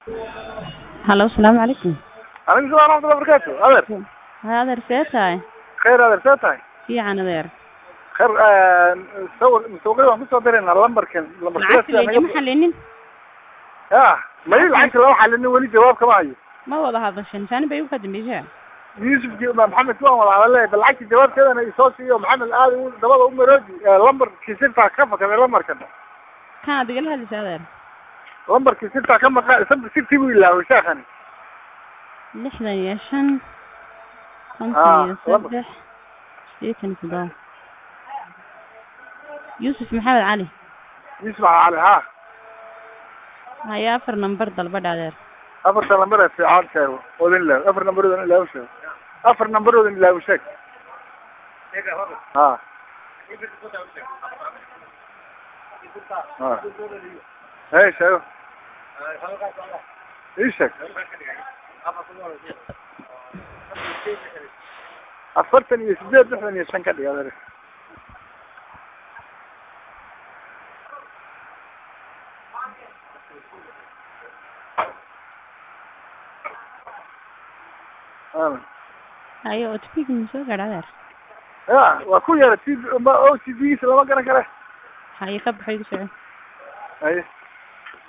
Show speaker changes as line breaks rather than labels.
halo asalaamu calaykum
calaykum salam raxmatullah barakaatu adeer
hay adeer see tahay
khayr adeer see tahay
fiican adeer
khayr sawir mustawqid waan kusoo diraynaa lambarkan
lacagta laygama xalinin
ya may lacagta lama xalinin weli jawaab kama hayo
ma wada hadashan saani bay uka dambaysaa
yuusufki maxamed kuwaan wada hadalay bal lacagta jawaabteedana isoo siiyo maxamed aad u dabada u marooji lambarkii sirtaa ka fakaday lambarkan
kana digala hadlaysa adeer
lambarkii sirtaa ka maqa sirtii buu ilaaway sheekhani
lixdan iyo shan
Ah,
konton iyo
laba.
saddex sideetan iyo toddoba yuusuf maxamed cali
yuusuf cali ha
haya afar nambar dalbadha adeer
afarta lambar ee fiican sheego odin ilaaw afar nambaroodan ilaaw sheego afar nambaroodan ilaaw sheeg ha ha hey sheego ii sheeg afartan iyo sideed lixdan iyo shan ka dhig adeer Aamin.
hayo otpigi ma soo gaadha adeer
ya waa ku yara t o t v giisa lama garan kare
haye ka baxay ku soco
haye